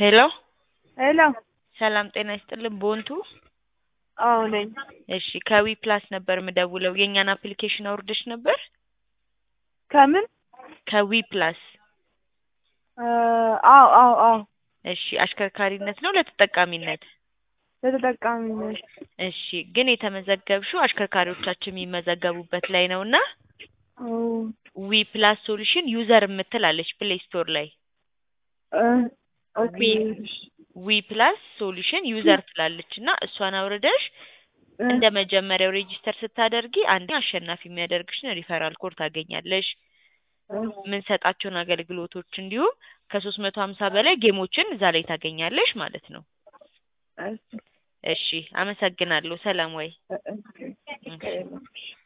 ሄሎ ሄሎ ሰላም ጤና ይስጥልን ቦንቱ አዎ ነኝ። እሺ ከዊ ፕላስ ነበር የምደውለው የእኛን አፕሊኬሽን አውርደሽ ነበር ከምን? ከዊ ፕላስ እ አዎ አዎ አዎ እሺ አሽከርካሪነት ነው ለተጠቃሚነት ለተጠቃሚነት እሺ ግን የተመዘገብሽው አሽከርካሪዎቻችን የሚመዘገቡበት ላይ ነው እና ኦ ዊ ፕላስ ሶሉሽን ዩዘር የምትላለች ፕሌይ ስቶር ላይ እ ኦኬ ዊ ፕላስ ሶሉሽን ዩዘር ትላለች እና እሷን አውርደሽ እ እንደ መጀመሪያው ሬጂስተር ስታደርጊ አንድ አሸናፊ የሚያደርግሽን ሪፈራል ኮድ ታገኛለሽ። እ የምንሰጣቸውን አገልግሎቶች እንዲሁም ከሶስት መቶ ሀምሳ በላይ ጌሞችን እዛ ላይ ታገኛለሽ ማለት ነው። እሺ እሺ አመሰግናለሁ። ሰላም ወይ እ እ